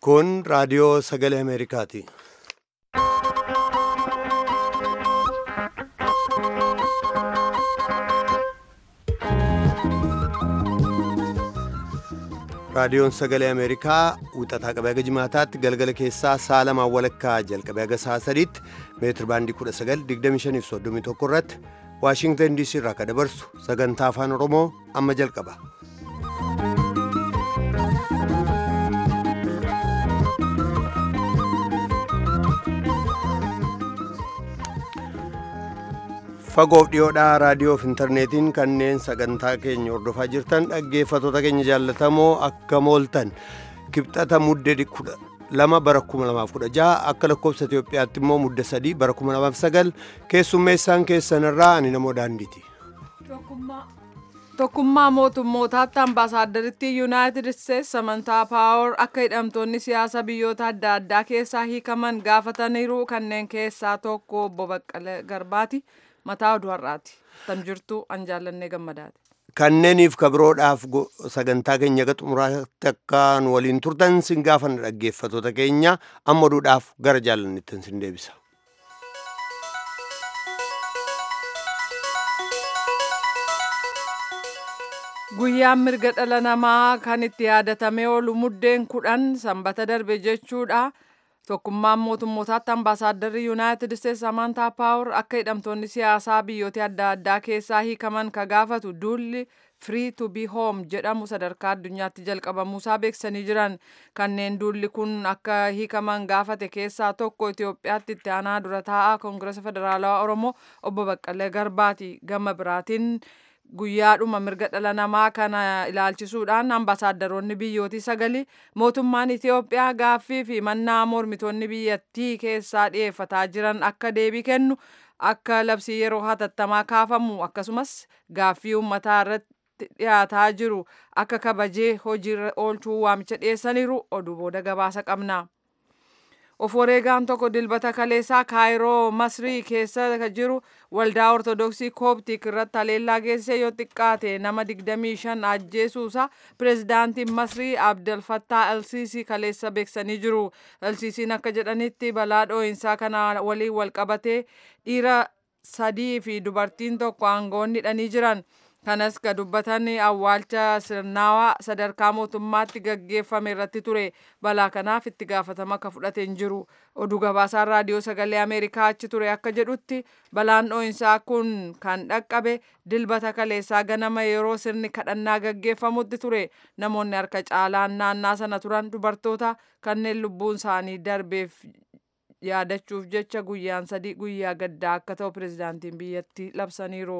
Kun raadiyoo sagalee Ameerikaati. Raadiyoon sagalee Ameerikaa wixataa qabee haga jimaataatti galgala keessaa sa'a lamaan walakkaa jalqabee haga sa'a sadiitti meetir baandii 1925 irratti Waashingtan DC irraa kan dabarsu sagantaa afaan Oromoo amma jalqaba. fagoof dhiyoodhaa raadiyoof intarneetiin kanneen sagantaa keenya hordofaa jirtan dhaggeeffatoota keenya jaallatamoo akka mooltan kibxata mudde kudha lama bara kuma lamaaf kudha jaha akka lakkoofsa Itoophiyaatti immoo mudde sadii bara kuma lamaaf sagal keessummeessaan keessanirraa ani namoo daandiiti. Tokkummaa mootummootaatti ambaasaaddaritti yuunaayitid isteetsi samantaa paawar akka hidhamtoonni siyaasa biyyoota adda addaa keessaa hiikaman gaafataniiru kanneen keessaa tokko obbo Baqqalee Garbaati. mataa oduu har'aati tan jirtu an jaallannee gammadaati. Kanneeniif kabiroodhaaf sagantaa keenya ga xumuraatti akka nu waliin turtan sin gaafanna dhaggeeffatoota keenya amma oduudhaaf gara jaallannetti sin deebisa. Guyyaan mirga dhala namaa kan itti yaadatamee oolu muddeen kudhan sanbata darbe jechuudha. Tokkummaan mootummootaatti ambaasaadarri yuunaayitid isteetsi samantaa paawar akka hidhamtoonni siyaasaa biyyoota adda addaa keessaa hiikaman ka gaafatu duulli free to be home jedhamu sadarkaa addunyaatti jalqabamuusaa beeksisanii jiran kanneen duulli kun akka hiikaman gaafate keessaa tokko Itoophiyaatti itti aanaa dura taa'aa koongiresa federaalawaa oromoo obbo Baqqalee Garbaati gama biraatiin. guyyaadhuma mirga dhala namaa kana ilaalchisuudhaan ambaasaadaronni biyyootii sagali mootummaan Itoophiyaa gaaffii fi mannaa mormitoonni biyyattii keessaa dhiyeeffataa jiran akka deebii kennu akka labsii yeroo hatattamaa kaafamu akkasumas gaaffii uummataa irratti dhiyaataa jiru akka kabajee hojiirra oolchuu waamicha dhiyeessaniiru oduu booda gabaasa qabna. of wareegaan tokko dilbata kaleessaa kaayiroo masrii keessa jiru waldaa ortodoksii kooptik irratti haleellaa geessisee yoo xiqqaate nama 25 ajjeesuusa pireezidaantiin masrii abdelfattaa elsiisii kaleessa beeksanii jiru elsiisiin akka jedhanitti balaa dhoo'insaa kana waliin walqabatee dhiira sadii fi dubartiin tokko aangoonni hidhanii jiran kanas ka dubbatan awwaalcha sirnaawaa sadarkaa mootummaatti gaggeeffame irratti ture balaa kanaaf itti gaafatama akka fudhate hin jiru oduu gabaasaan raadiyoo sagalee ameerikaa achi ture akka jedhutti balaan dhoo'insaa kun kan dhaqqabe dilbata kaleessaa ganama yeroo sirni kadhannaa gaggeeffamutti ture namoonni harka caalaan naannaa sana turan dubartoota kanneen lubbuun isaanii darbeef yaadachuuf jecha guyyaan sadii guyyaa gaddaa akka ta'u pireezidaantiin biyyattii labsaniiru.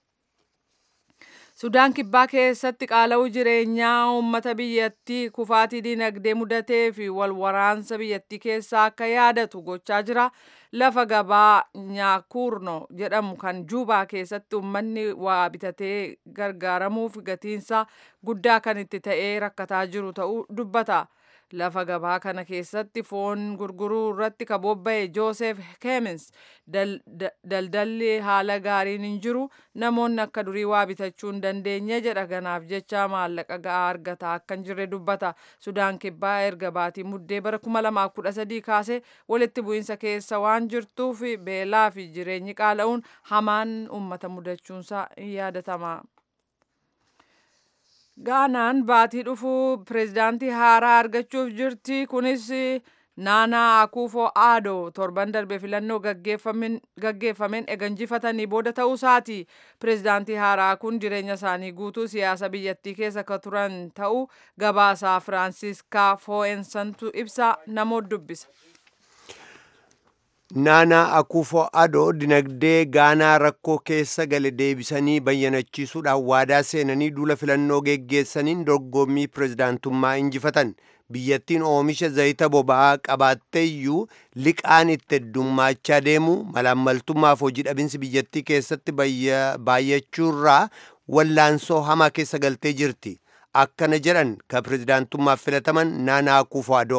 Sudaan kibbaa keessatti qaala'uu jireenyaa uummata biyyattii kufaatii dinagdee mudatee fi wal waraansa biyyattii keessaa akka yaadatu gochaa jira. Lafa gabaa Nyaakurno jedhamu kan Juubaa keessatti uummanni waa bitatee gargaaramuuf gatiinsa guddaa kan itti ta'ee rakkataa jiru ta'uu dubbata. lafa gabaa kana keessatti foon gurguruu irratti ka bobba'e joosef keemins daldalli haala gaariin hin jiru namoonni akka durii waa bitachuu hin dandeenye jedha ganaaf jecha maallaqa ga'aa argataa akka hin jirre dubbata sudaan kibbaa erga baatii muddee bara 2013 kaasee walitti bu'iinsa keessa waan jirtuuf beelaa fi jireenyi qaala'uun hamaan uummata mudachuunsaa in yaadatama. gaanaan baatii dhufuu pireezidaantii haaraa argachuuf jirti kunis naanaa akuufo aado torban darbe filannoo gaggeeffameen eganjifatanii booda ta'uu isaati pireezidaantii haaraa kun jireenya isaanii guutuu siyaasa biyyattii keessa ka turan ta'uu gabaasaa firaansiiskaa foo'ensantu ibsa namoota dubbisa. naanaa akuufo adoo dinagdee gaanaa rakkoo keessa gale deebisanii bayyanachiisuudhaan waadaa seenanii duula filannoo geggeessaniin dorgommii pireezidaantummaa injifatan biyyattiin oomisha zayita boba'aa qabaatteeyyuu liqaan itti heddummaachaa deemu malaammaltummaaf hojii dhabinsi biyyattii keessatti baay'achuurraa wallaansoo hamaa keessa galtee jirti akkana jedhan ka pireezidaantummaaf filataman naanaa akuufo adoo.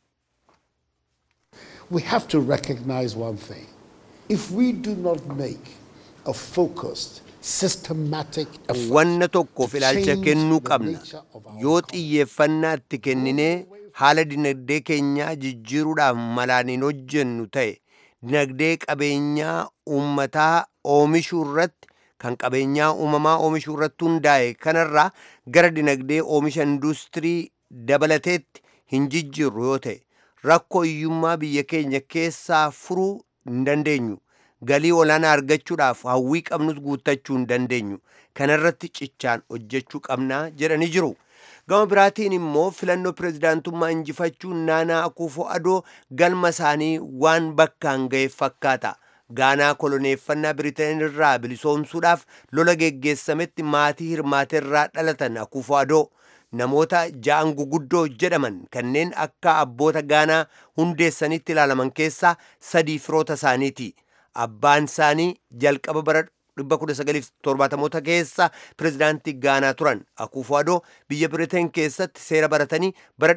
we have to recognize one thing. If we do not make a focused, systematic effort wanna tokkoof to ilaalcha change kennuu the qabna nature of our yoo xiyyeeffannaa itti kenninee haala dinagdee keenyaa jijjiiruudhaaf malaan hin hojjennu ta'e dinagdee qabeenyaa uummataa oomishuu irratti kan qabeenyaa uumamaa oomishuu irratti hundaa'e kanarraa gara dinagdee oomisha industirii dabalateetti hin jijjiirru yoo ta'e rakkoo hiyyummaa biyya keenya keessaa furuu hin dandeenyu galii olaanaa argachuudhaaf hawwii qabnus guuttachuu hin dandeenyu kanarratti cichaan hojjechuu qabnaa jedhanii jiru. gama biraatiin immoo filannoo pirezidaantummaa injifachuun naanaa akuufo adoo galma isaanii waan bakkaan ga'e fakkaata. gaanaa koloneeffannaa biriteen irraa bilisoomsuudhaaf lola geggeessametti maatii hirmaateerraa dhalatan akuufo adoo namoota ja'an guguddoo jedhaman kanneen akka abboota gaanaa hundeessanitti ilaalaman keessaa sadii firoota isaaniiti abbaan isaanii jalqaba bara 1970 keessa pirezidaantii gaanaa turan akuufo adoo biyya biriteen keessatti seera baratanii bara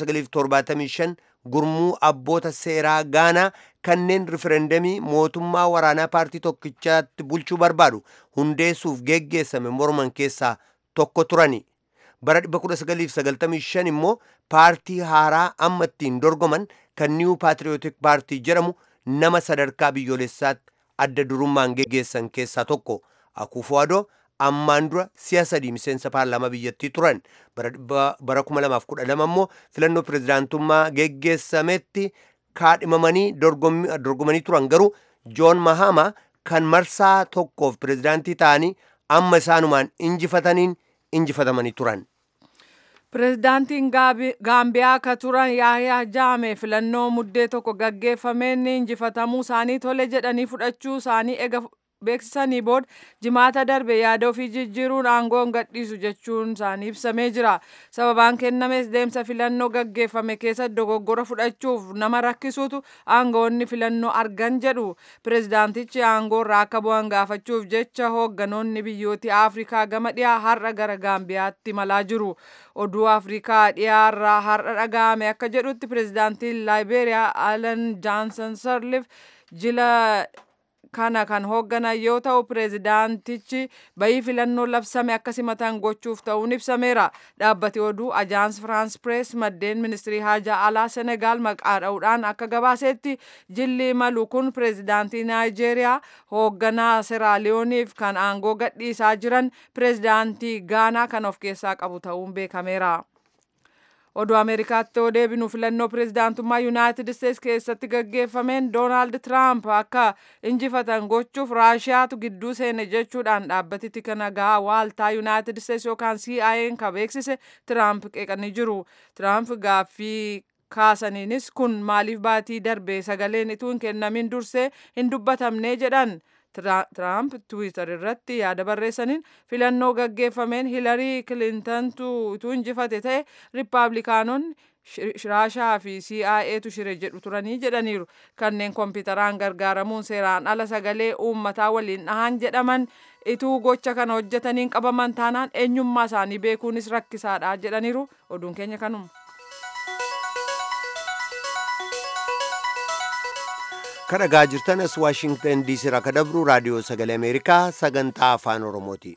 1975 gurmuu abboota seeraa gaanaa kanneen riferendamii mootummaa waraanaa paartii tokkichaatti bulchuu barbaadu hundeessuuf geggeessame morman keessaa tokko turani bara 1995 immoo paartii haaraa amma ittiin dorgoman kan niiwu paatriyootik paartii jedhamu nama sadarkaa biyyoolessaatti adda durummaan geggeessan keessaa tokko akuufo adoo ammaan dura si'a sadii miseensa paarlaamaa biyyattii turan bara 2012 immoo filannoo pirezidaantummaa geggeessametti kaadhimamanii dorgomanii turan garuu joon mahama kan marsaa tokkoof pirezidaantii ta'anii amma isaanumaan injifataniin injifatamanii turan. Pireezidaantiin Gaambiyaa akka turan Yaayaa Jaame filannoo muddee tokko gaggeeffameen injifatamuu isaanii tole jedhanii fudhachuu isaanii ega beeksisanii booda jimaata darbe yaada ofii jijjiiruun aangoo gadhiisu jechuun isaanii ibsamee jira. Sababaan kennames deemsa filannoo gaggeeffame keessa dogoggora fudhachuuf nama rakkisuutu aangoonni filannoo argan jedhu. Pireezidaantichi aangoo irraa akka bu'an gaafachuuf jecha hoogganoonni biyyooti Afrikaa gama dhiyaa har'a gara Gaambiyaatti malaa jiru. Oduu Afrikaa dhiyaarraa har'a dhaga'ame akka jedhutti pireezidaantiin Laayibeeriyaa Alan Jaansan Sarlif jila kana kan hoogganan yoo ta'u pireezidaantichi bayii filannoo labsame akka simatan gochuuf ta'uun ibsameera dhaabbati oduu ajaans firaans pirees maddeen ministirii haajaa alaa senegaal maqaa dha'uudhaan akka gabaasetti jilli imalu kun pireezidaantii naayijeeriyaa hoogganaa seraaliyooniif kan aangoo gadhiisaa jiran pireezidaantii gaanaa kan of keessaa qabu ta'uun beekameera. oduu ameerikaatti yoo deebinu filannoo pireezidaantummaa yuunaayitid isteets keessatti gaggeeffameen doonaald tiraamp akka injifatan gochuuf raashiyaatu gidduu seene jechuudhaan dhaabbatitti kana gahaa waaltaa yuunaayitid isteets yookaan CIA'n ka beeksise tiraamp qeeqanii jiru tiraamp gaaffii kaasaniinis kun maaliif baatii darbe sagaleen ituu hin kennamin dursee hin dubbatamne jedhan Tiraamp Tiwiitar irratti yaada barreessaniin filannoo gaggeeffameen Hilarii Kilintantu utuu injifate ta'e Riippaabilikaanonni Raashaa fi CIA'tu shire jedhu turanii jedhaniiru. Kanneen kompiitaraan gargaaramuun seeraan ala sagalee uummataa waliin dhahan jedhaman ituu gocha kana hojjetaniin qabaman taanaan eenyummaa isaanii beekuunis rakkisaadha jedhaniiru. Oduun keenya kanuma. kan dhagaa jirtan as waashingtan diisii irraa kan dabru raadiyoo sagalee ameerikaa sagantaa afaan oromooti.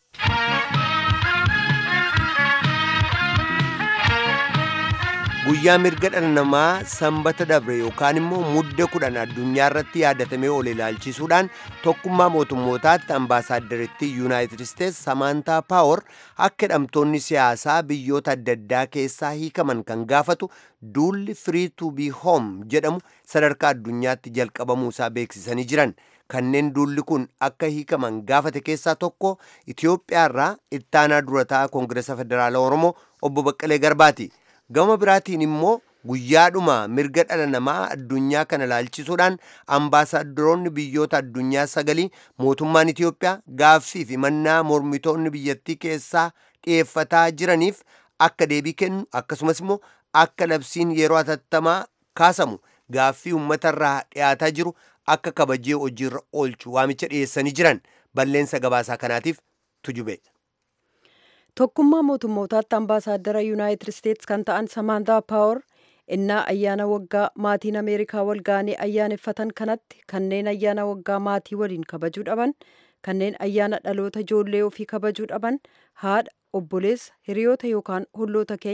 guyyaa mirga dhala namaa sanbata dabre yookaan immoo mudde kudhan addunyaa irratti yaadatamee ol ilaalchisuudhaan tokkummaa mootummootaatti ambaasaaddaritti yuunaayitid isteets samaantaa paawar akka hidhamtoonni siyaasaa biyyoota adda addaa keessaa hiikaman kan gaafatu duulli firii tu bii hoom jedhamu sadarkaa addunyaatti jalqabamuu isaa beeksisanii jiran kanneen duulli kun akka hiikaman gaafate keessaa tokko itiyoophiyaarraa ittaanaa durataa koongireesa federaalaa oromoo obbo baqqalee garbaati gama biraatiin immoo guyyaadhuma mirga dhala namaa addunyaa kana ilaalchisuudhaan ambaasaaddoroonni biyyoota addunyaa sagalii mootummaan itiyoophiyaa gaaffii fi mannaa mormitoonni biyyattii keessaa dhiyeeffataa jiraniif akka deebii kennu akkasumas immoo akka labsiin yeroo atattamaa kaasamu gaaffii uummatarraa dhiyaataa jiru akka kabajee hojiirra oolchu waamicha dhiyeessanii jiran balleensa gabaasaa kanaatiif tujube. tokkummaa mootummootaatti ambaasaaddara yuunaayitid isteets kan ta'an samaantaa paawar innaa ayyaana waggaa maatiin ameerikaa walgaanii ayyaaneffatan kanatti kanneen ayyaana waggaa maatii waliin kabajuu dhaban kanneen ayyaana dhaloota ijoollee ofii kabajuu dhaban haadha obboleessa hiriyoota yookaan holloota keenya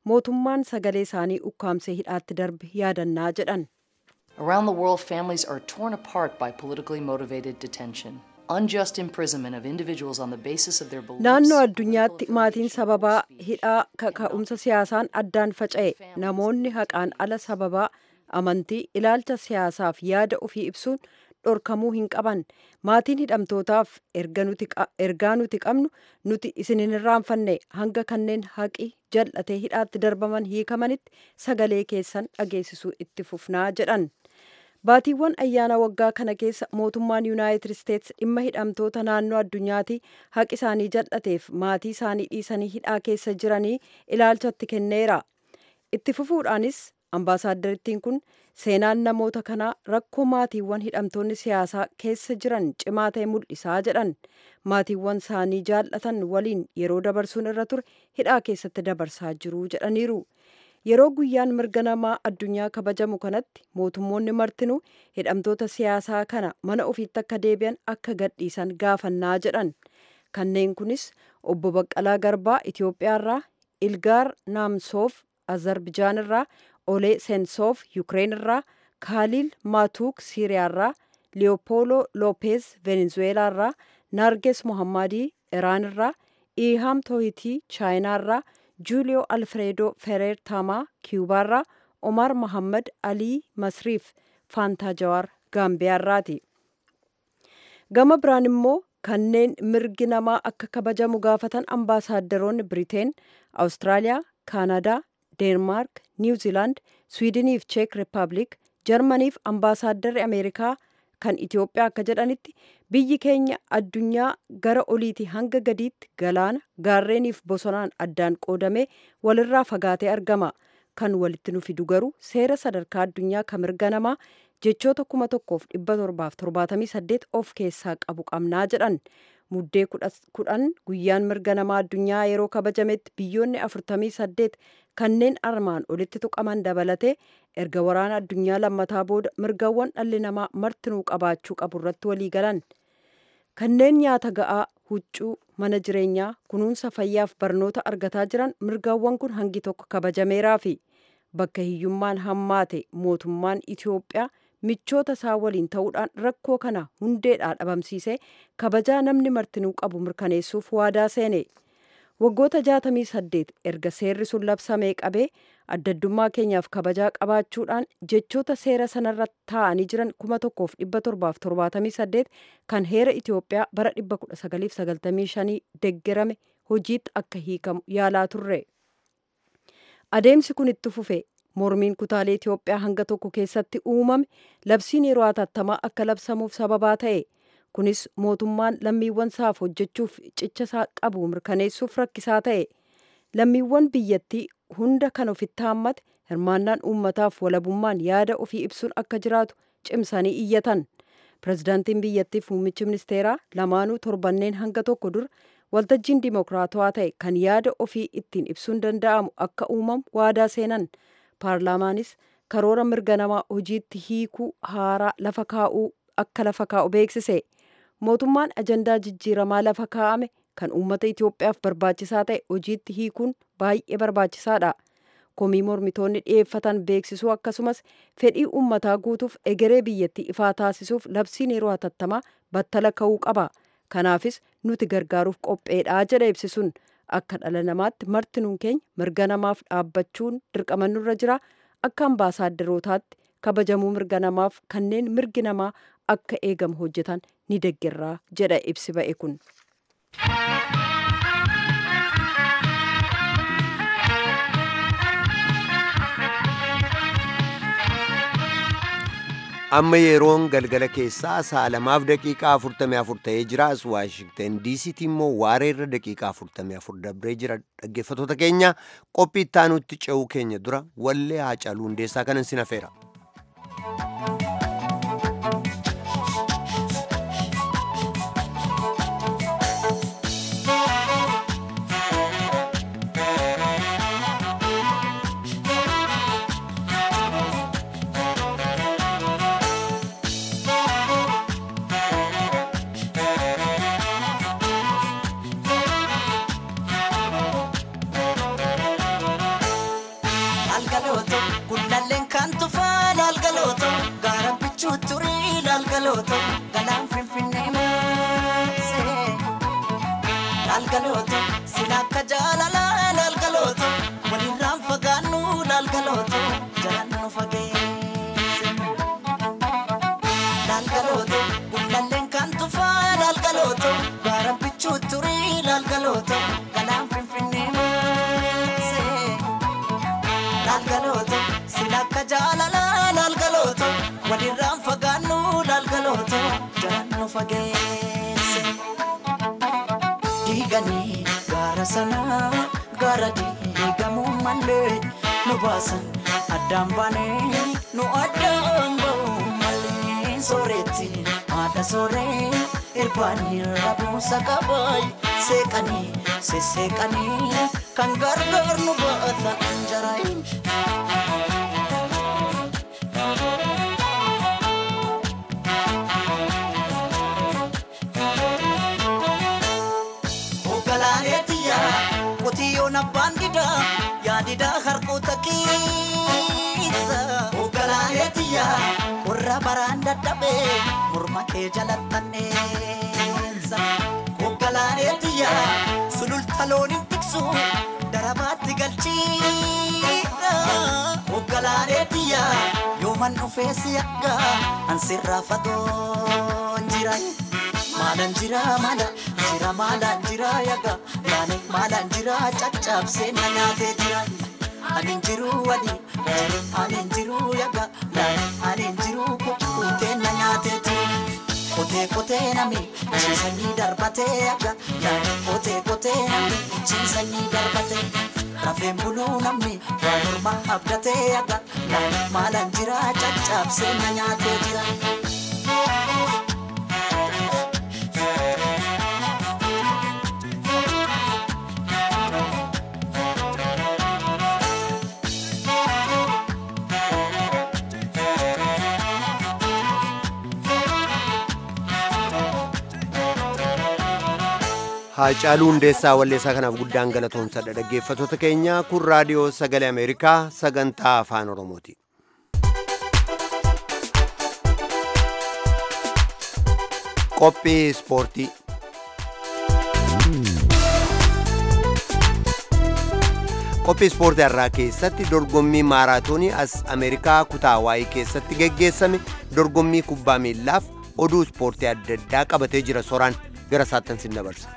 mootummaan sagalee isaanii ukkaamsee hidhaatti darbe yaadannaa jedhan. Around the world, families are torn apart by politically motivated detention. Unjust imprisonment of individuals on the basis of their beliefs. Naannoo addunyaatti maatiin sababaa hidhaa kaka'umsa siyaasaan addaan faca'e namoonni haqaan ala sababaa amantii ilaalcha siyaasaaf yaada ofii ibsuun dhorkamuu hin qaban maatiin hidhamtootaaf ergaa nuti qabnu nuti isin hin irraanfanne hanga kanneen haqi jal'atee hidhaatti darbaman hiikamanitti sagalee keessan dhageessisuu itti fufnaa jedhan. baatiiwwan ayyaana waggaa kana keessa mootummaan yuunaayitid isteets dhimma hidhamtoota naannoo addunyaatti haqi isaanii jal'ateef maatii isaanii dhiisanii hidhaa keessa jiranii ilaalchatti kenneera itti fufuudhaanis ambaasaaddariittiin kun seenaan namoota kanaa rakkoo maatiiwwan hidhamtoonni siyaasaa keessa jiran cimaa ta'e mul'isaa jedhan maatiiwwan isaanii jaallatan waliin yeroo dabarsuun irra ture hidhaa keessatti dabarsaa jiru jedhaniiru. yeroo guyyaan mirga namaa addunyaa kabajamu kanatti mootummoonni martinuu hidhamtoota siyaasaa kana mana ofiitti akka deebi'an akka gadhiisan gaafannaa jedhan kanneen kunis obbo Baqqalaa Garbaa Itoophiyaarraa Ilgaar Naamsoof Azerbijaanirraa Olee Sensoof Yukireenirraa Kaaliil Maatuuk Siiriyaarraa Leopoolo Loopeez Venezuweelaarraa Naarges Mohammadii Iraanirraa Ihaam Toohitii Chaayinaarraa juuliyoo alfreedoo fereer taamaa kiyubaarraa omar mohammad alii masriif faantaa jawaar gaambiyaarraati gama biraan immoo kanneen mirgi namaa akka kabajamu gaafatan ambaasaaddoroonni biriteen awustiraaliyaa kaanadaa deenmaark niwziilaand swiidiniif cheek riippaabilik jarmaniif ambaasaadarri ameerikaa kan itiyoophiyaa akka jedhanitti biyyi keenya addunyaa gara oliitii hanga gadiitti galaana gaarreeniif bosonaan addaan qoodamee walirraa fagaatee argama kan walitti nu fidu garuu seera sadarkaa addunyaa kan mirga namaa jechoota kuma tokkoof dhibba torbaaf torbaatamii saddeet of keessaa qabu qabnaa jedhan muddee kudhan guyyaan mirga namaa addunyaa yeroo kabajametti biyyoonni afurtamii saddeet kanneen armaan olitti tuqaman dabalatee erga waraana addunyaa lammataa booda mirgawwan dhalli namaa martinuu qabaachuu qabu irratti walii galan kanneen nyaata ga'aa huccuu mana jireenyaa kunuunsa fayyaaf barnoota argataa jiran mirgawwan kun hangi tokko kabajameeraa fi bakka hiyyummaan hammaate mootummaan itiyoophiyaa michoota isaa waliin ta'uudhaan rakkoo kana hundeedhaa dhabamsiisee kabajaa namni martinuu qabu mirkaneessuuf waadaa seene waggoota 68 erga seerri sun labsamee qabee addaddummaa keenyaaf kabajaa qabaachuudhaan jechoota seera sanarra taa'anii jiran 1778 kan heera Itiyoophiyaa bara 1995 deggerame hojiitti akka hiikamu yaalaa turre. Adeemsi kun itti fufe mormiin kutaalee Itiyoophiyaa hanga tokko keessatti uumame labsiin yeroo hatattamaa akka labsamuuf sababaa ta'e. kunis mootummaan lammiiwwan isaaf hojjechuuf cicha isaa qabu mirkaneessuuf rakkisaa ta'e lammiiwwan biyyattii hunda kan ofitti haammate hirmaannaan uummataaf walabummaan yaada ofii ibsuun akka jiraatu cimsanii iyyatan pirezidaantiin biyyattiif muummichi ministeeraa lamaanuu torbanneen hanga tokko dura waltajjiin dimokiraatawaa ta'e kan yaada ofii ittiin ibsuun danda'amu akka uumamu waadaa seenan paarlaamaanis karoora mirga namaa hojiitti hiikuu haaraa lafa kaa'uu akka lafa kaa'u beeksise mootummaan ajandaa jijjiiramaa lafa kaa'ame kan uummata Itoophiyaaf barbaachisaa ta'e hojiitti hiikuun baay'ee barbaachisaadha. Komii mormitoonni dhiyeeffatan beeksisuu akkasumas fedhii uummataa guutuuf egeree biyyattii ifaa taasisuuf labsiin yeroo hatattamaa battala ka'uu qaba. Kanaafis nuti gargaaruuf qopheedhaa jedha ibsisuun akka dhala namaatti martinuun keenya mirga namaaf dhaabbachuun dirqama nurra jira akka ambaasaadarootaatti kabajamuu mirga namaaf kanneen mirgi namaa akka eegamu hojjetan ni deeggarraa jedha ibsi ba'e kun. amma yeroon galgala keessaa sa'a lamaaf daqiiqaa afurtamii afur ta'ee jira as waashingten diisiitti immoo waareerra daqiiqaa afurtamii afur dabree jira dhaggeeffatoota keenya qophii ittaanutti ce'uu keenya dura wallee haacaaluu hundeessaa kanan sin hafeera. bichuu turii laalgalooto galaan finfinnee maasee laalgalooto sila akka jaalalaa laalgalooto walirraan fagaannu laalgalooto jalan nu fageesse laalgalooto gullalleen kan tufaa laalgalooto gaara bichuu turii laalgalooto galaan finfinnee maasee laalgalooto sila akka jaalalaa laalgalooto walirraan fagaannu laalgalooto jalan nu fageesse diiganii gaara sanaa gaara diigamuu malee nu baasan addaan baanee nu addaan ba'uu malee sooretti haadha sooree irbaanii rabuusa qabaay seeqanii sesseeqanii kan gargaar nu baata anjaraayin. Hoogganaaneetiyya qotiyyoon abbaan didaa yaadidaa harkoota keessa. Hoogganaaneetiyya qorra baraan dadhabee morma kee jalattanneessa. Hoogganaaneetiyya sululta looniin tiksu darabaatti galchiidha. Hoogganaaneetiyya yooman dhufee si akka ansirraa fagoon jira. Maalaan jira maala jira maalaan jira yaga yaani maalaan jira caccabsee na nyaatee jira. Ani jiru wali ani jiru yaga ani jiru kukkutee na nyaatee jira. Kotee kotee nami ciisanii darbatee yaga kotee kotee nami ciisanii darbatee. Rafeen buluu namni waa morma abdatee yaga maalaan jira caccabsee na nyaatee jira. Haacaaluu Hundeessaa Walleessaa kanaaf guddaan galatoomsadha. Dhaggeeffattoota keenya kun raadiyoo sagalee Ameerikaa sagantaa afaan Oromooti. Qophii Ispoortii Qophii ispoortii har'aa keessatti dorgommii maaraatoonii as Ameerikaa kutaa waayii keessatti geggeessame dorgommii kubbaa miillaaf oduu ispoortii adda addaa qabatee jira soraan gara saattan sin dabarsa.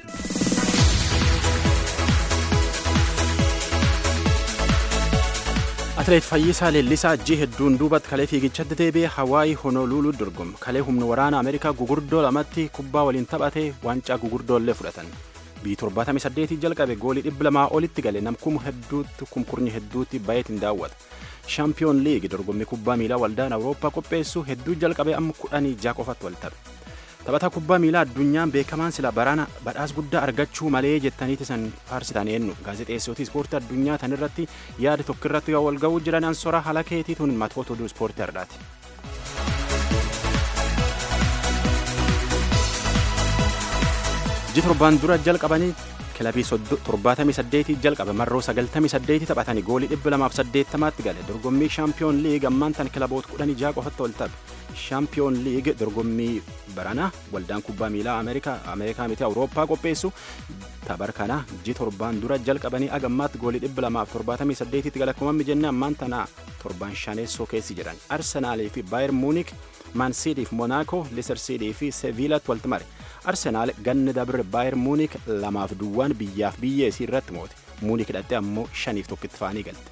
Atileet Fayyisaa Leellisaa ajjii hedduun duubatti kalee fiigichatti deebi'ee Hawaayii Honooluuluu dorgome. Kalee humna waraana Ameerikaa gugurdoo lamatti kubbaa waliin taphatee waancaa gugurdoollee fudhatan. Biyyi 78 jalqabe goolii 200 olitti gale namkum hedduutti kumkurnyi hedduutti baay'eetiin daawwata. Shaampiyoon liigi dorgommii kubbaa miilaa waldaan Awurooppaa qopheessu hedduu jalqabe amma kudhanii ja'a qofatti wal taphe. Taphataa kubbaa miilaa addunyaan beekamaan sila baraana badhaasa guddaa argachuu malee jettaniiti san faarsitan eenyu gaazexeessootii ispoortii addunyaa tan irratti yaada tokko irratti yoo wal ga'uu jiran ansora haala keetiituun matoota oduu ispoortii har'aati. Ji torbaan dura jalqabanii kilabii 78 jalqabe marroo 98 taphatanii goolii 280tti gale dorgommii shaampiyoon liig ammaan tan kilaboota 16 qofatti wal taphe shaampiyoon liig dorgommii barana waldaan kubbaa miilaa ameerikaa ameerikaa miti awurooppaa qopheessu tapha kana ji torbaan dura jalqabanii agammaatti goolii 278tti gale akkuma jenne ammaan tana torban shaneessoo keessi jedhan arsenaalii fi baayer muunik maansiidii fi moonaakoo lisersiidii fi seviilatti walitti mare arsenaal ganna dabre baayer muunik lamaaf duwwaan biyyaaf biyyeesii irratti moote muunik hidhatte ammoo shaniif tokkitti faanii galte.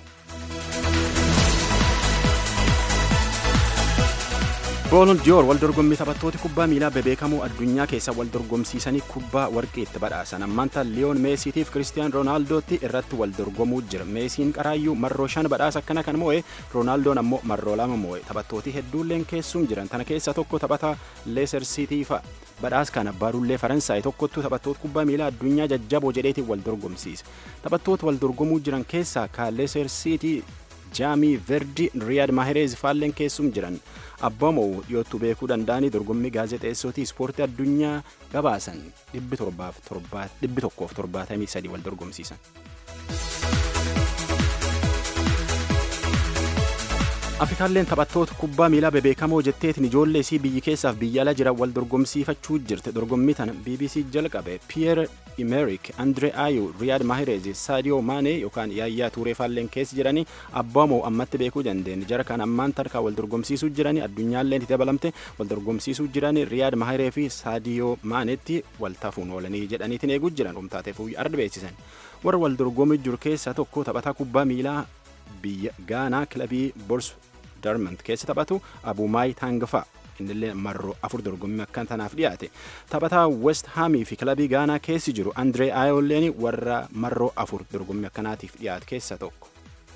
boolon diyoor wal dorgommii taphattoota kubbaa miilaa bebeekamoo addunyaa keessa wal dorgomsiisanii kubbaa warqii itti badhaasan ammaanta liyoon meesiitiif kiristiyaan roonaaldootti irratti wal dorgomuu jira meesiin qaraayyuu marroo shan badhaasa akkana kan moo'e roonaaldoon ammoo marroo lama moo'e taphattooti hedduulleen keessuun jiran tana keessa tokko taphata leeser siitii fa'a badhaas kana baarullee faransaay tokkottu taphattoota kubbaa miilaa addunyaa jajjaboo jedheetiin wal dorgomsiisa taphattoota wal dorgomuu jiran keessaa ka leeser siitii jaamii verdi riyaad mahereez faalleen keessum jiran abbamoo dhiyootti beekuu danda'anii dorgommii gaazexeessootii ispoortii addunyaa gabaasan dhibbi tokkoof torbaatamii sadii wal dorgomsiisan. Afrikaalleen taphattoota kubbaa miilaa bebeekamoo jetteetiin ijoollee isii biyyi keessaaf biyya ala jiran wal dorgomsiifachuu jirte dorgommii tana BBC jalqabe Pierre Emerick, Andre Ayew, Riyad Mahrez, Sadio Mane yookaan Yaayyaa Tuuree faalleen keessa jiranii abbaa moo ammatti beekuu dandeenye jara kan ammaan tarkaa wal dorgomsiisuu jiranii addunyaalleen itti dabalamte wal dorgomsiisuu jiranii Riyad Mahrez fi Sadio Manetti wal tafuun oolanii jedhaniitiin eeguu jiran dhumtaateef arda beeksisan warra wal dorgomii jiru keessaa tokko taphataa kubbaa miilaa biyya gaanaa kilabii bors darmant keessa taphatu abumaay taangafaa innillee marroo afur dorgommii akkan tanaaf dhiyaate taphataa west haamii fi kilabii gaanaa keessi jiru andree aayolleen warra marroo afur dorgommii akkanaatiif dhiyaate keessa tokko.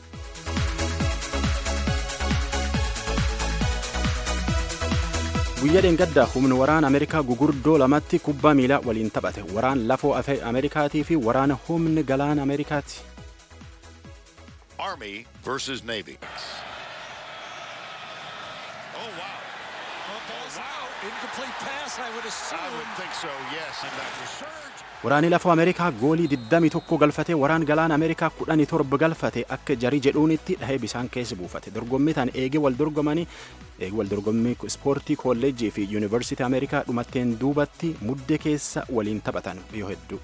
guyyaa dheengaddaa humni waraana ameerikaa gugurdoo lamatti kubbaa miilaa waliin taphate waraan lafoo ameerikaatii fi waraana humni galaana ameerikaati. Army versus Navy. Oh, wow. Well, ball's out. Incomplete pass, I would assume. I would think so, yes. And that was surge. Waraanni lafoo Ameerikaa goolii 21 galfatee waraan galaana Ameerikaa 17 galfate akka jarii jedhuunitti dhahee bisaan keessa buufate. Dorgommii tan eegee wal dorgomanii eegee wal dorgommii ispoortii kolleejjii fi yuunivarsiitii Ameerikaa dhumatteen duubatti muddee keessa waliin taphatan yoo hedduu.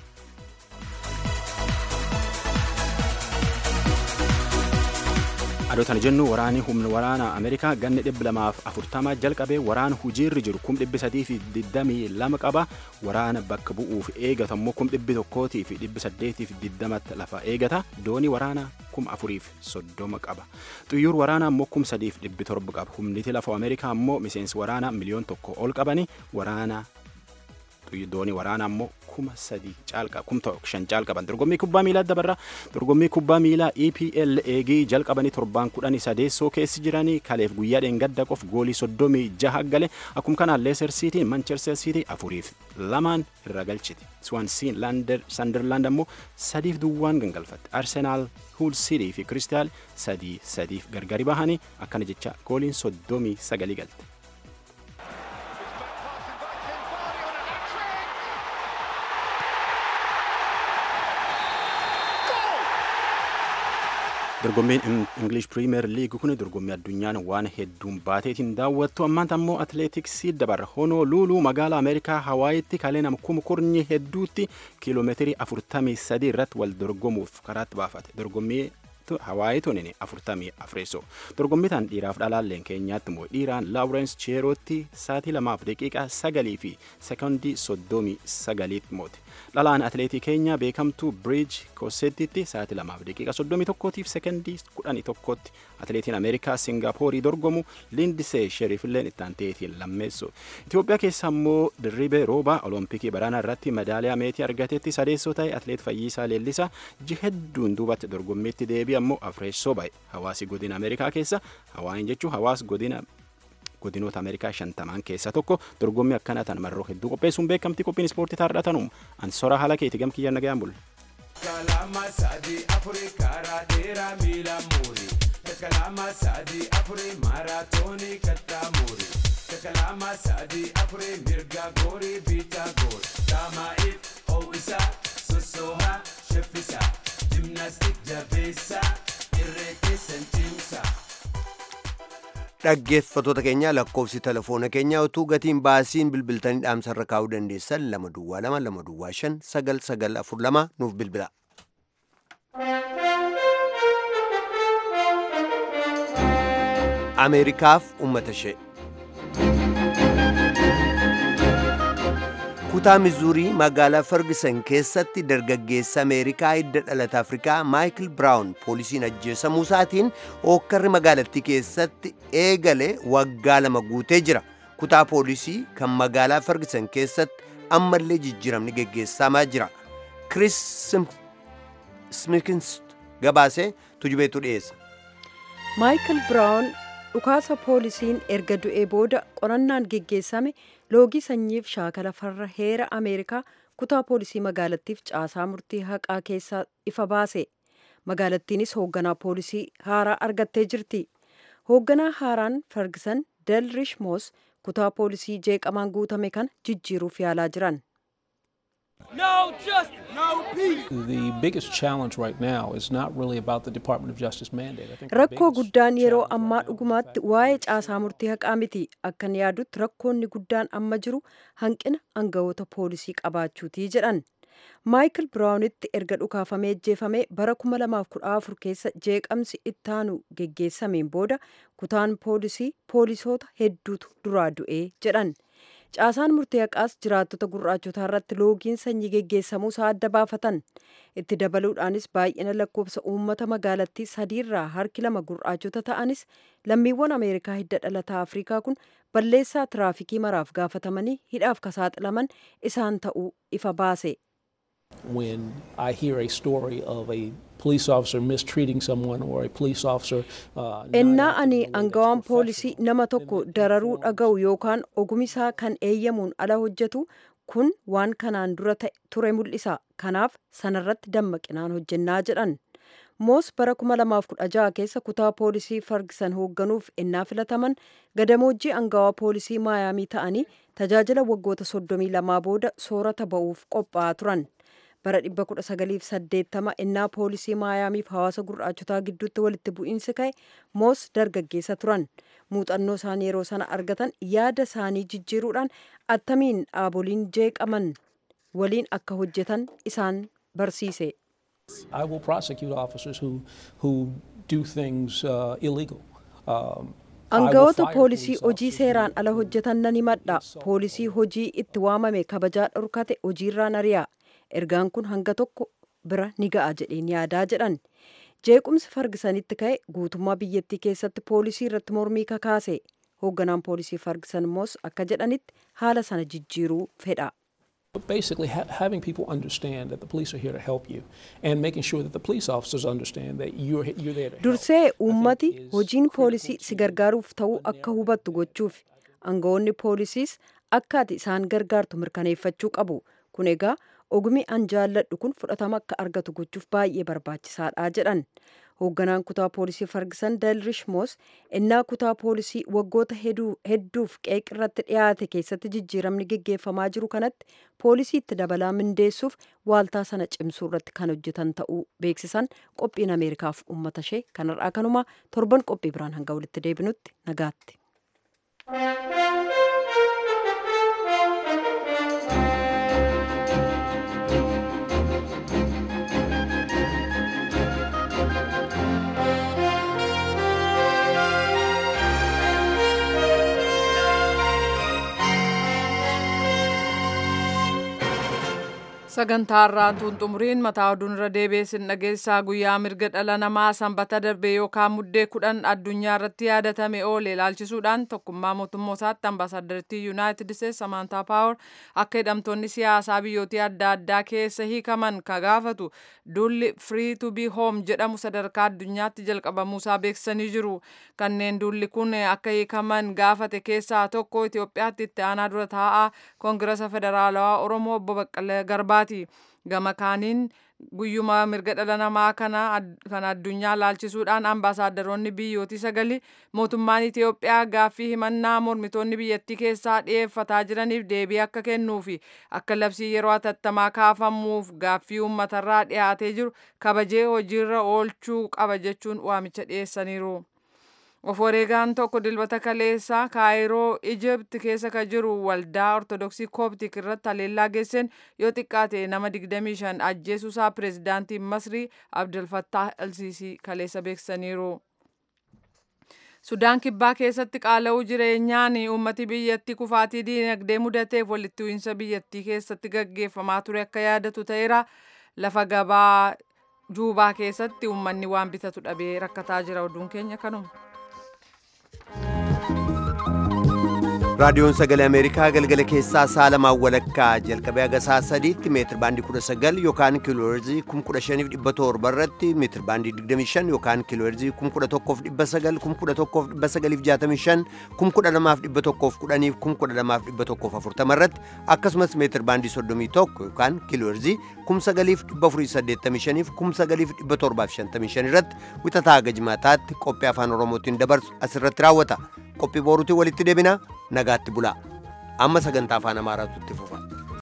Adootana jennu waraanni humna waraana Ameerikaa ganni dhibba lamaaf afurtamaa jalqabee waraana hujiirri jiru kum dhibbi sadii fi digdamii lama qaba waraana bakka bu'uuf eegatu ammoo kum dhibbi tokkootii fi dhibbi saddeetii fi digdamatti lafa eegata doonii waraana kum afuriif soddoma qaba xuyyuur waraana ammoo kum sadiif dhibbi torba qaba humniti lafa Ameerikaa ammoo miseensi waraana miliyoon tokko ol qabani waraana doonii waraana ammoo kuma sadii caalqa kum shan caalqaban dorgommii kubbaa miilaa dabarra dorgommii kubbaa miilaa EPL eegii jalqabanii torbaan kudhanii sadeessoo keessi jiranii kaleef guyyaa dheengadda qof goolii soddomii jaha gale akkuma kanaan Leicester City Manchester City afuriif lamaan irra galchiti Swansea Sunderland ammoo sadiif duwwaan gangalfatte Arsenal Hull City fi Crystal sadii sadiif gargari bahanii akkana jecha gooliin soddomii sagalii galte. dorgommiin English Premier League kun dorgommii addunyaan waan hedduun baateetiin daawwattu ammaan ammoo atileetiksii dabarra Honolulu magaalaa Ameerikaa Hawaayitti kalee nama kuma kurnyi hedduutti kiiloomeetirii 43 irratti wal dorgomuuf karaatti baafate dorgommii Hawaayii tunin 44 dorgommii tan dhiiraaf dhalaalleen keenyaatti immoo dhiiraan Laawurens Cheerootti saatii lamaaf daqiiqaa sagalii fi sekondii soddomii sagaliitti moote dhalaan atileetii keenya beekamtuu Bridge Kosettitti saatii lamaaf daqiiqa soddomii tokkootiif sekondii kudhanii tokkotti atileetiin Ameerikaa Singaaporii dorgomu Lindisee Sheriifilleen itti aanteetiin lammeessu Itoophiyaa keessa immoo dirribee rooba olompikii baraana irratti madaaliyaa meetii argatetti sadeessoo ta'e atileet Fayyisaa Leellisaa ji hedduun duubatti dorgommiitti deebi'a ammoo afreessoo ba'e hawaasi godina Ameerikaa keessa hawaayin jechuun hawaas godina godinoota Ameerikaa shantamaan keessaa tokko dorgommii akkanaa tan marroo hedduu qopheessuun beekamtii qophiin ispoortii taardhatanum ansora haala keeti gam kiyyaan nagayaan bulle. Kalama sadi afuri karaa dheeraa miila muuri. Kalama sadi afuri maaraatoonii kattaa muuri. Kalama sadi afuri mirga goori biitaa goori. Daamaa'iif ho'isaa sossoohaa sheffisaa. Jimnaastik jabeessaa irree keessan cimsaa. dhaggeeffatoota keenya lakkoofsi telefoona keenyaa utuu gatiin baasiin bilbiltanii dhaamsarra kaa'uu dandeessan lama duwwaa lama lama duwwaa shan sagal sagal afur lama nuuf bilbila. Ameerikaaf uummata ishee. kutaa mizuurii magaalaa ferguson keessatti dargaggeessa ameerikaa hidda dhalata afrikaa maayikil biraawun poolisiin ajjeesamuu isaatiin hookkarri magaalattii keessatti eegale waggaa lama guutee jira kutaa poolisii kan magaalaa ferguson keessatti ammallee jijjiiramni geggeessamaa jira kris smikins gabaasee tujubeetu dhiyeessa maayikil biraawun dhukaasa poolisiin erga du'ee booda qorannaan geggeessame loogii sanyiif shaakala farra heera ameerikaa kutaa poolisii magaalattiif caasaa murtii haqaa keessaa ifa baase magaalattiinis hoogganaa poolisii haaraa argattee jirti hoogganaa haaraan ferguson del rishmoos kutaa poolisii jeeqamaan guutame kan jijjiiruuf yaalaa jiran No, just The biggest challenge right now is not really about the Department of Justice mandate. I think the rakkoo biggest guddaan yeroo ammaa dhugumaatti waa'ee caasaa murtii haqaa miti akkan yaadutti rakkoonni guddaan amma jiru hanqina aangawoota poolisii qabaachuutii jedhan maayikil biraawunitti erga dhukaafamee ajjeefamee bara 2014 keessa jeeqamsi ittaanu geggeessameen booda kutaan poolisii poolisoota hedduutu duraa du'ee jedhan caasaan murtii haqaas jiraattota gurraachotaa irratti loogiin sanyii geggeessamuu isaa adda baafatan itti dabaluudhaanis baay'ina lakkoofsa uummata magaalattii sadiirraa harki lama gurraachota ta'anis lammiiwwan ameerikaa hidda dhalataa afrikaa kun balleessaa tiraafikii maraaf gaafatamanii hidhaaf ka saaxilaman isaan ta'uu ifa baase when I hear a story of a police officer mistreating someone or a police officer uh, ennaa ani angawaan poolisii nama tokko dararuu dhaga'u yookaan ogumisaa kan eeyyamuun ala hojjetu kun waan kanaan dura ta'e ture mul'isa kanaaf sanarratti dammaqinaan hojjennaa jedhan moos bara 2016 keessa kutaa poolisii fargisan hoogganuuf ennaa filataman gadamoojjii angawaa poolisii maayaamii ta'anii tajaajila waggoota 32 booda soorata ba'uuf qophaa'aa turan bara 1980 ennaa poolisii maayaamiif hawaasa gurraachotaa gidduutti walitti bu'iinsi ka'e moos dargaggeessa turan muuxannoo isaanii yeroo sana argatan yaada isaanii jijjiiruudhaan attamiin dhaaboliin jeeqaman waliin akka hojjetan isaan barsiise. I will prosecute officers who, who do things uh, illegal. Um, Aangawoota poolisii hojii seeraan ala hojjetan nan himadha. Poolisii hojii itti waamame kabajaa dhorkate hojiirraa ari'a. Ergaan kun hanga tokko bira ni ga'a jedheen yaadaa jedhan. Jeequmsi fargisanitti ka'e guutummaa biyyattii keessatti poolisii irratti mormii kakaase. Hoogganaan poolisii fargisan immoos akka jedhanitti haala sana jijjiiruu fedha. But basically, ha- having people understand that the police are here to help you and making sure that the police officers understand that you're, you're there to help. Dursee uummati hojiin poolisii si gargaaruuf ta'uu akka hubattu gochuuf aangawoonni poolisiis akka ati isaan gargaartu mirkaneeffachuu qabu. Kun egaa ogummi an jaalladhu kun fudhatama akka argatu gochuuf baay'ee barbaachisaadha jedhan. Hoogganaan kutaa poolisii Fargisan Dalrish Moos ennaa kutaa poolisii waggoota hedduuf qeeq irratti dhiyaate keessatti jijjiiramni geggeeffamaa jiru kanatti poolisii itti dabalaa mindeessuuf waaltaa sana cimsuu irratti kan hojjetan ta'uu beeksisan qophiin Ameerikaaf uummata ishee kanarraa kanuma torban qophii biraan hanga walitti deebinutti nagaatti. sagantaarraan tun xumuriin mataa oduun irra deebiin dhageessaa guyyaa mirga dhala namaa sanbata darbe yookaan muddee kudhan addunyaa irratti yaadatame oole ilaalchisuudhaan tokkummaa mootummootaatti ambaasaaddartii yuunaayitid isteetsi samantaa paawar akka hidhamtoonni siyaasaa biyyootii adda addaa keessa hiikaman ka gaafatu duulli free to be home jedhamu sadarkaa addunyaatti jalqabamuusaa beeksisanii jiru kanneen duulli kun akka hiikaman gaafate keessaa tokko Itoophiyaatti itti aanaa dura taa'aa koongirasa federaalawaa oromoo obbo Baqqalee Garbaati. gama kaaniin guyyuma mirga dhala namaa kana kan addunyaa laalchisuudhaan ambaasaadaronni biyyootii sagali mootummaan Itoophiyaa gaaffii himannaa mormitoonni biyyattii keessaa dhiyeeffataa jiraniif deebii akka kennuufi akka labsii yeroo hatattamaa kaafamuuf gaaffii uummatarraa dhiyaatee jiru kabajee hojiirra oolchuu qaba jechuun waamicha dhiyeessaniiru. of wareegaan tokko dilbata kaleessaa kaayiroo ijipt keessa ka jiru waldaa ortodoksii kooptik irratti haleellaa geesseen yoo xiqqaate nama 25 ajjeesuusaa pireezidaantii masrii abdulfattah alsiisii kaleessa beeksisaniiru. sudaan kibbaa keessatti qaala'uu jireenyaan uummati biyyattii kufaatii diinagdee mudateef walitti bu'iinsa biyyattii keessatti gaggeeffamaa ture akka yaadatu ta'eera lafa gabaa juubaa keessatti uummanni waan bitatu dhabee rakkataa jira oduun keenya kanuma. raadiyoon sagalee ameerikaa galgala keessaa sa'a lamaan walakkaa jalqabee haga sa'a sadiitti meetir baandii 19 yookaan kiilooherzii 15700 irratti meetir baandii 25 yookaan kiilooherzii 11900 11965 12110 12140 irratti akkasumas meetir baandii 31 yookaan kiilooherzii 9485 9755 irratti wixataa haga jimaataatti qophii afaan oromootiin dabarsu asirratti raawwata qophii booruutiin walitti deebina nagaatti bulaa amma sagantaa afaan amaaraatu itti fufa